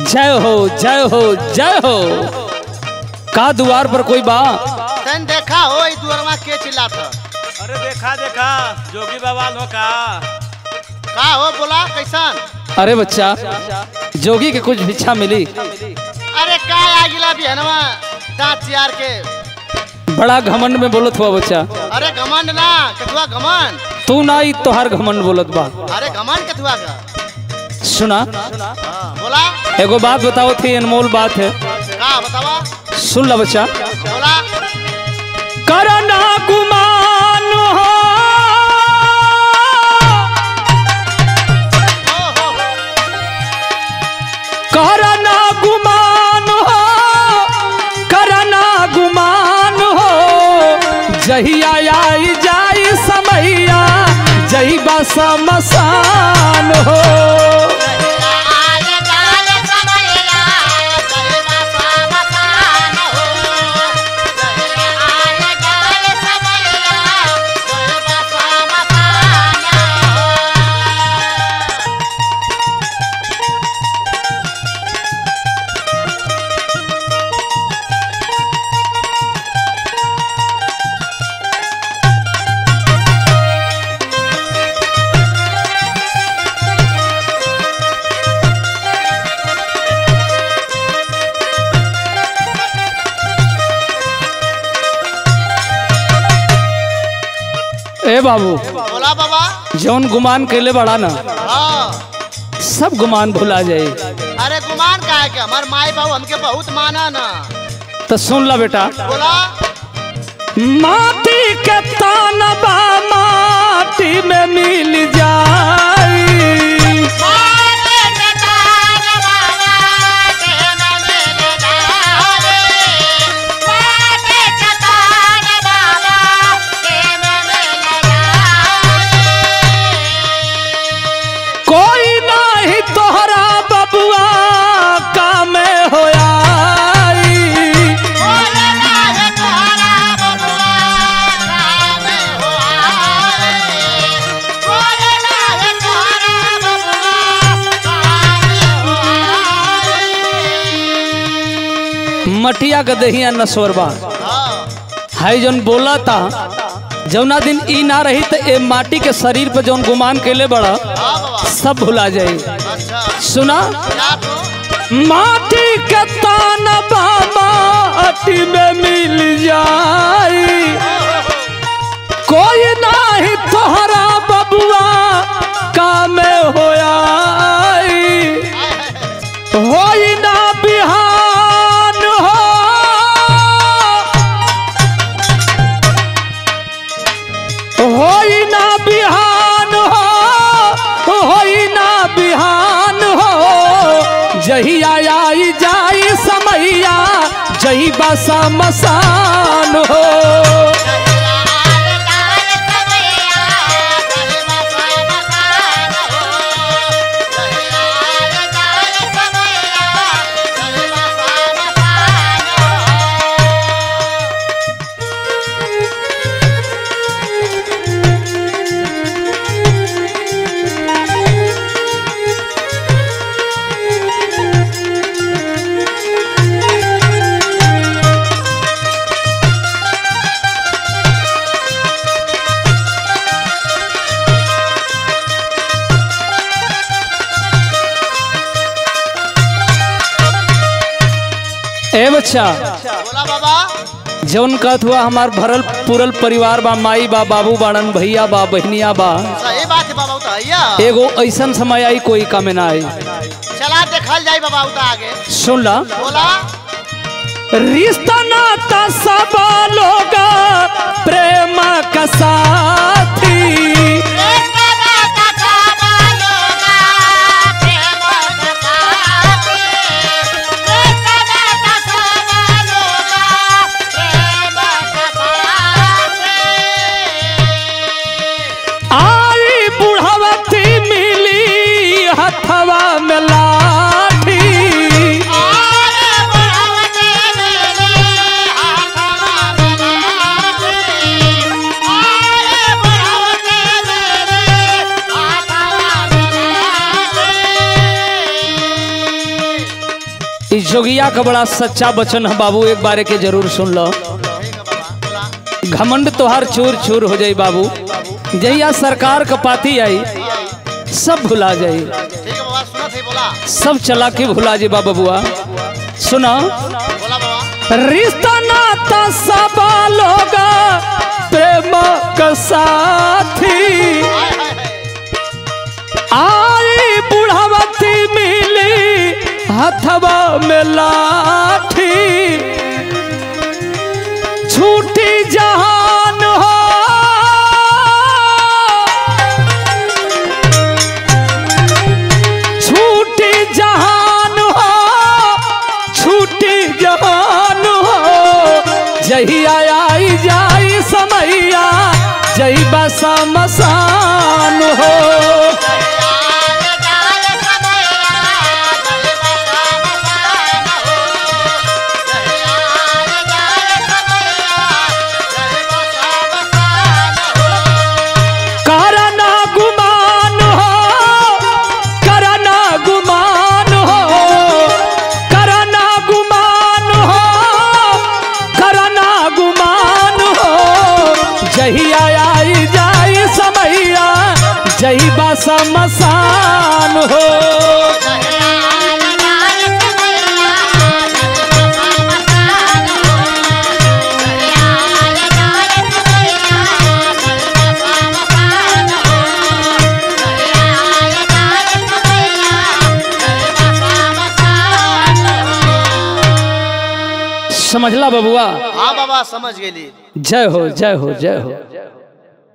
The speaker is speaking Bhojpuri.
जय हो जय हो जय हो का द्वार पर कोई बा तन देखा हो ई दुअरवा के चिल्लात ह? अरे देखा देखा जोगी बाबा लो का का हो बोला कैसन अरे बच्चा जोगी के कुछ भिक्षा मिली अरे का आ गिला बिहनवा दांत चियार के बड़ा घमंड में बोलत हुआ बच्चा अरे घमंड ना कथुआ घमंड तू ना ही तोहार घमंड बोलत बा अरे घमंड कथुआ का सुना हाँ, बोला एगो बात बताओ थी अनमोल बात है का बतावा सुन ला बच्चा बोला करना गुमान हो हो हो हो करना गुमान हो करना गुमान हो जहिया आई जाई समैया जही बस मसान हो ए बाबू बोला बाबा जौन गुमान कैले बड़ा ना हाँ सब गुमान भुला जाए अरे गुमान का है के हमार माई बाबू हमके बहुत माना ना तो सुन ला बेटा बोला माटी के तानबा माटी में मिल जाई कोई नाही तोहरा बबुआ काम होया मटिया के दहिया नसवरबा है जौन बोला था जौना दिन ई ना रही तो ए माटी के शरीर पर जौन गुमान कैले बड़ा सब भुला जाए अच्छा सुना क्या तू माटी के तानबा माटी में मिल जाई कोई नाही तोहरा बबुआ काम होया होई ना बिहान हो होई ना बिहान हो होई ना बिहान हो जहिया आई जाई समैया जही बसा मसान हो ए बच्चा बोला बाबा जौन कहत हुआ हमार भरल पूरल परिवार बा माई बा बाबू बाड़न भैया बा बहनिया बा सही बात है बाबा उता भैया एगो ऐसन समय आई कोई काम ना आई चला देखल जाई बाबा उता आगे सुन ला बोला रिश्ता नाता सब लोग प्रेम का साथी आई बुढ़ावती मिली हथवा में लाठी इस जोगिया का बड़ा सच्चा वचन है बाबू एक बारे के जरूर सुन लो ठीक है बाबा बोला घमंड तोहार चूर चूर हो जाई बाबू जहिया सरकार का पाती आई सब भुला जाई ठीक है बाबा सुना थे बोला सब चला के भुला जी बाबा बुआ सुना बोला बाबा रिश्ता नाता सब लोग प्रेम का साथी हाय हाय हाय आई बुढ़ावती मिली हथवा में लाठी छूटी जहान हो छूटी जहान हो छूटी जहान हो जहिया आई जाई समैया जई बसा मसान हो करना गुमान हो करना गुमान हो करना गुमान हो करना गुमान हो जहिया आई जाई समैया जही बस मसान हो समझला बबुआ हाँ बाबा समझ गेली जय हो जय हो जय हो